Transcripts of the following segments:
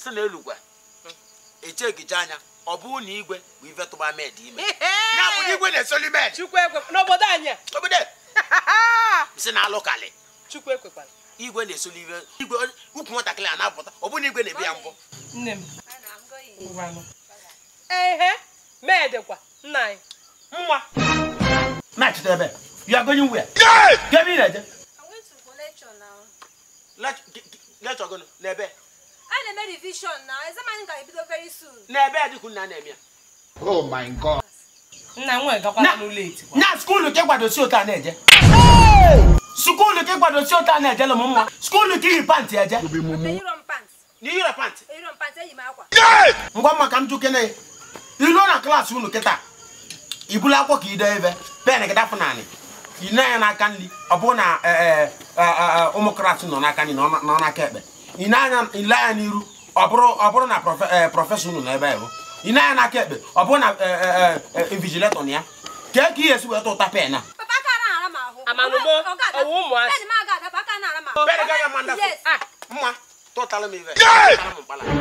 sị na elugwe echegicha anya ọ bụrụ na igwe bụ ife tụba med ime ya bụ na igwe na-esoli med chukwu ekwe n'obodo anyị a obodo si na alụkalị chukwu ekwekwala igwe na-esoli ife igwe ukwu nwatakịrị a na-apụta ọ bụrụ na igwe na-ebi ya mbọ nne m ngwanụ ehe medekwa nna anyị nwa na-achịta ebe ya gonye nwe ya gebe ị na-eje I went to for lecture now. lechọ gụnụ n'ebe I na-eme revision now. Exam anyị ga-ebido very soon. n'ebe a dịkwu nna na-eme ya Oh my God. nna m nwere gakwala n'ụlọ eti kwa na skuulu ka ịgwadosi otu a na-eje skuulu ka ịgwadosi otu a na-eje lụmụ mma skuulu ka iyi pantị eje Eyiro m pants. n'iyire pantị Eyiro m pants eyi m akwa. ngwa mma ka m jukene iluo na klaasị unu kịta ibulu akwụkwọ ka ide ebe pen gị dapụ naanị ine anya n'aka nri ọ bụrụ na eh, eh, eh, eh, ụmụ klaasị nọ n'aka nri nọ nọ n'aka ekpe ine anya ile anya n'iru ọ bụrụ ọ bụrụ na prọfe- eh, prọfesọ unu nọ ebe ahụ ine anya n'aka ekpe ọ bụrụ na eh, eh, eh, invigiletọ na ya kee ka ihe esi wee tụta pen a Papa aka na-ara m ahụ. Amanụmọ, Ọ ga-adapụ. ọwụ ụmụazị. Pen m aga adapụ, aka na-ara m ahụ. Pen gị aga m adapụ. Yes. ah mma tụtara m ive tụtara m mkpala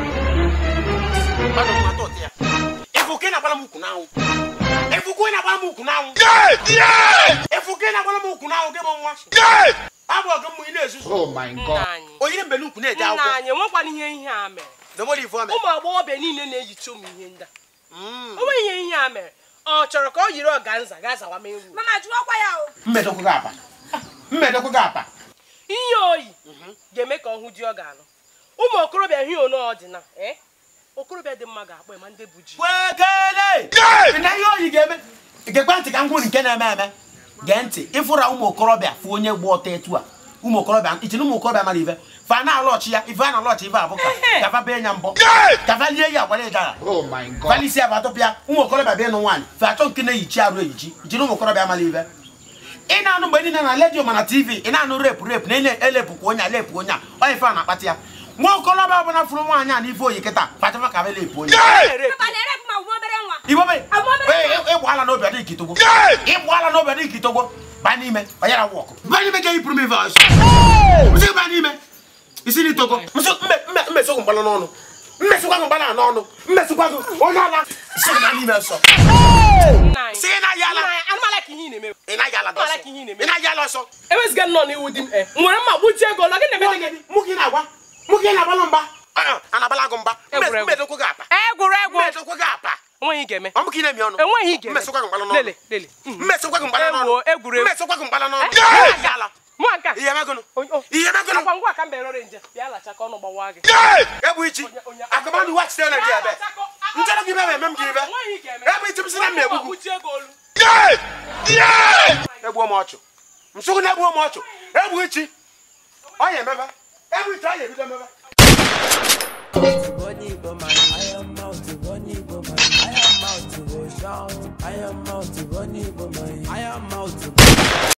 mmadụ mma tụta ya ịfụ ka ị na-agbara m ukwu n'anwụ ịfụ ka ị na-agbara m ukwu n'anwụ ịfụ ka ị na-agbara m ukwu n'anwụ gị bụ nwa abụ ọgụ mmụ ị na-ezuzu Oh my nna God. anyị onyere mbele ukwu na-eje nna akwụkwọ anyị enwekwana ihe ihe a mere demori ife ome ụmụ agbọghọbịa niile na-ejicha ụmụ ihe ndị a o nweghị ihe ihe a mere ọ chọrọ ka ọ yiri ọganza gaa zawa mee uru Mama jụọkwa ya o. mmedokwu gị apa mmedokwu gị apa ihe oyi ga-eme ka ọ hụ di ọ ga-alụ ụmụ okorobịa hie ono ọdịna ee okorobịa dị mma ga-akpọ ma ndị bụ ji kwekele na ihe oyi ga-eme gekwe ntị ka m gwuru nke na-eme eme gee ntị ịfụra ụmụ okorobịa fụ onye gba ọtọ etu a ụmụ okorobịa ichi na ụmụ okorobịa mara ife fa na-alọchi ya ife a na-alọchi ife abụ ka kafa bee ya mbọ kafa lie ya agbara ịdara Oh my God. falisi ya bụ atụpịa ụmụ okorobịa bịa ịnụ nwaanyị fe achọ nke na-eyichi arụ eyichi jiri ụmụ okorobịa mara ife ị na-anụ mgbe niile na redio mana tv ị na-anụ repu repu na elepụkwa onye a lepụ onye a onye ife a na-akpata ya nwa okorobịa ọbụla fụrụ nwaanyị a n'ife oyi kịta fachafa ka elepụ onye Papa na-erepụ m agwụ obere nwa. ibobe Amụma- ịgba ala n'obi adịghị kitogbo ịgba ala n'obi adịghị kitogbo ba n'ime banyere wọkụ ba n'ime ga yipụrụ m ife ọsọ msị ba n'ime isi n'itogo mmesogwu mgbala n'ọnụ mmesịkwa gị mgbala n'ọnụ mmesịkwa gị onye ala sị ba n'ime ọsọ nna anyị sị ị na-ayị ala nna anyị anụmala ka ihe ị na-eme ị na-ayị ala Ọmala dọsọ ka ihe ị na-eme. ị na-ayị ala ọsọ eweziga nnọọ n'iwu di m e nwere mma gbuchie ego lọ gị na-eme gị mụ gị na-agwa mụ gị na-agbala mgba a na-agbala gị mgba Egwuregwu. mmedokwu gị apa egwuregwu mmedokwu gị apa enweghị ga-eme ọ bụ ka ị na-emi ọnụ enweghị ga-eme mmesịkwa gị mgbala n'ọnụ lele lele mmesịkwa gị mgbala n'ọnụ Ewo, egwuregwu. mmesịkwa gị mgbala n'ọnụ Eh? Ị na-ayị ala mụ nka ihe megụnụ Onye- o- ihe megụnụ akwa ngwa ka m bere ọrịa nje bịa lacha ka ọnụ gbawa gị ebu ichi Onye- onye- akụmanụ wa chitere na gị ebe nchọrọ gị ebe eme m gị ebe Enweghị ga-eme. ebe ichi m si na m na-egbu gị gbuchie ego olu egbuo m ọchụ nsogbu na-egbuo m ọchụ egbu ichi ọ ya emebe egbu ichi ọ ya ebido emebe Bunny woman, I am out to bunny woman, I am out to go shout. I am out to bunny woman, I am